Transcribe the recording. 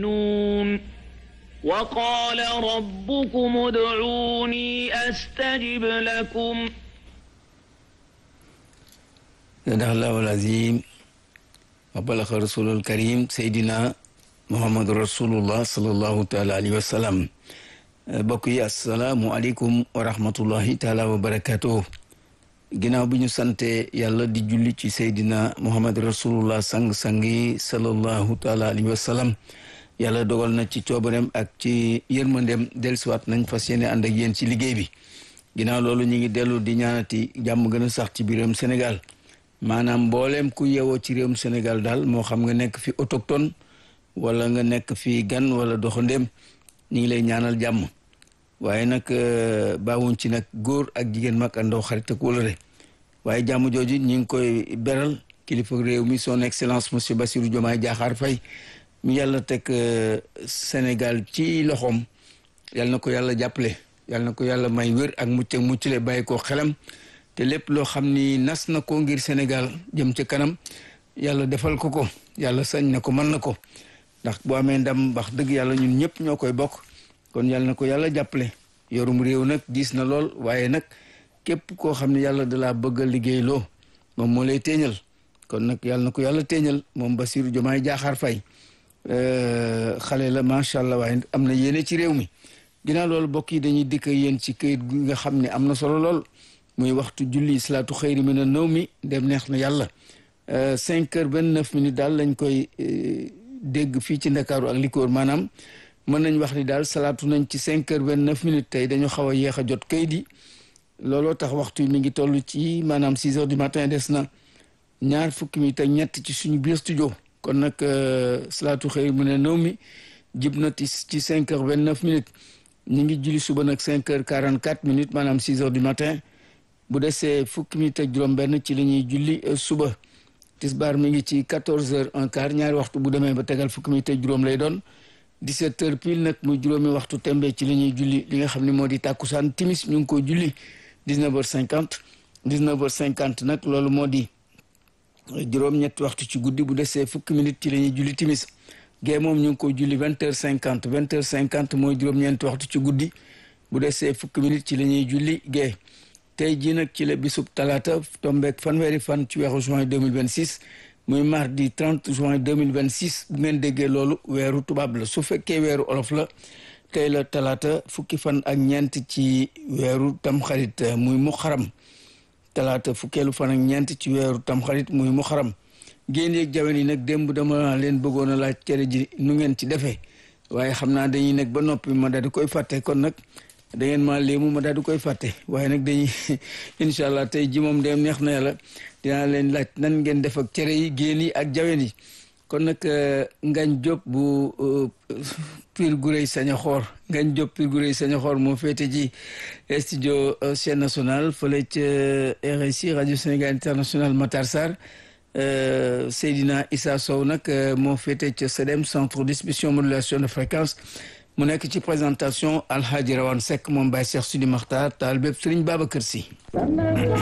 نون وقال ربكم ادعوني أستجب لكم صدق الله العظيم وبلغ رسول الكريم سيدنا محمد رسول الله صلى الله تعالى عليه وسلم bokk yi asalaamualeykum wa rahmatullahi taala wa barakatuh ginnaaw bi ñu sante yàlla di julli ci seydina muhammad rasulullah sang-sang yi salallahu taala alayhi wa sallam yàlla dogal na ci coobareem ak ci yërmandem dellusiwaat nañ fas yéene ànd ak yéen ci liggéey bi ginnaaw loolu ñu ngi dellu di ñaanati jàmm gën a sax ci biiram Sénégal maanaam mbooleem ku yeewoo ci réewum Sénégal daal moo xam nga nekk fi autochtone wala nga nekk fi gan wala doxandéem ñu ngi lay ñaanal jàmm waaye nag baawuñ ci nag góor ak jigéen mag ak ndaw xarit ak wóllare waaye jàmm jooju ñu ngi koy beral kilifa réew mi son excellence monsieur Bassirou Diomaye Diakhar Faye mi yàlla teg Sénégal ci loxoom yàlla na ko yàlla jàppale yàlla na ko yàlla may wér ak mucc ak muccule bàyyi ko xelam te lépp loo xam ni nas na ko ngir Sénégal jëm ca kanam yàlla defal ko ko yàlla sañ na ko mën na ko ndax boo amee ndam wax dëgg yàlla ñun ñëpp ñoo koy bokk kon yàlla na ko yàlla jàppale yorum réew nag diis na lool waaye nag képp koo xam ne yàlla da laa bëgg a liggéey loo moom moo lay téeñal kon nag yàlla na ko yàlla téeñal moom Bassirou Diomaye Diakhar Faye xale la macha allah waaye am na yéene ci réew mi ginnaaw loolu bokk yi dañuy dikk yéen ci këyit gi nga xam ne am na solo lool muy waxtu julli salaatu xëyri mi na nëw mi dem neex na yàlla cinq heures vingt neuf minutes daal lañ koy dégg fii ci ndakaaru ak likoor maanaam mën nañ wax ni daal salaatu nañ ci cinq heures vingt neuf minutes tey dañu xaw a yéex a jot kayit yi looloo tax waxtu mi ngi toll ci maanaam six heures du matin des na ñaar fukki minutes ak ñett ci suñu biir studio kon nag salaatu xëy mu ne nëw mi jib na ci cinq heures vingt neuf minutes ñu ngi julli suba nag cinq heures quarante quatre minutes maanaam six heures du matin bu desee fukki minutes ak juróom-benn ci la ñuy julli suba. tisbaar mi ngi ci quatorze heures un quart ñaari waxtu bu demee ba tegal fukki minutes ak juróom lay doon dix-sept heures pile nag muy juróomi waxtu tembe ci la ñuy julli li nga xam ne moo di tàkkusaan timis ñu ngi koy julli dix-neuf heures cinquante dix-neuf heures cinquante nag loolu moo di juróom-ñetti waxtu ci guddi bu desee fukki minutes ci la ñuy julli timis gee moom ñu ngi koy julli vingt heures cinquante vingt heures cinquante mooy juróom-ñeenti waxtu ci guddi bu desee fukki minutes ci la ñuy julli gee tey jii nag ci la bisub talaata tombeek fanweeri fan ci weeru juin 2026 muy mardi 30 juin 2026 bu ngeen déggee loolu weeru tubaab la su fekkee weeru olof la tey la talaata fukki fan ak ñeent ci weeru tamxarit muy muxaram talaata fukkeelu fan ak ñeent ci weeru tamxarit muy muxaram génn yeeg jawen yi nag démb dama leen bëggoon a laaj cere ji nu ngeen ci defee waaye xam naa dañuy nekk ba noppi ma daal di koy fàtte kon nag da ngeen maa léemu ma daal di koy fàtte waaye nag dañuy incha allah tey ji moom dem neex na yàlla dinaa leen laaj nan ngeen def ak cere yi génn yi ak jawen yi kon nag ngañ Diop bu Pire Gurey Sañaxoor ngañ Diop Pire Gurey Sañaxoor moo féete ci studio chaîne nationale fële ca RSI radio Sénégal international Matar Sarr Seydina Issa Sow nag moo féete ca CEDEM centre distribution modulation de fréquence mu nekk ci présentation alxaaji rawan Seck moom Baye Cheikh Sidi Makhtar taal bépp Sëriñ Babacar Si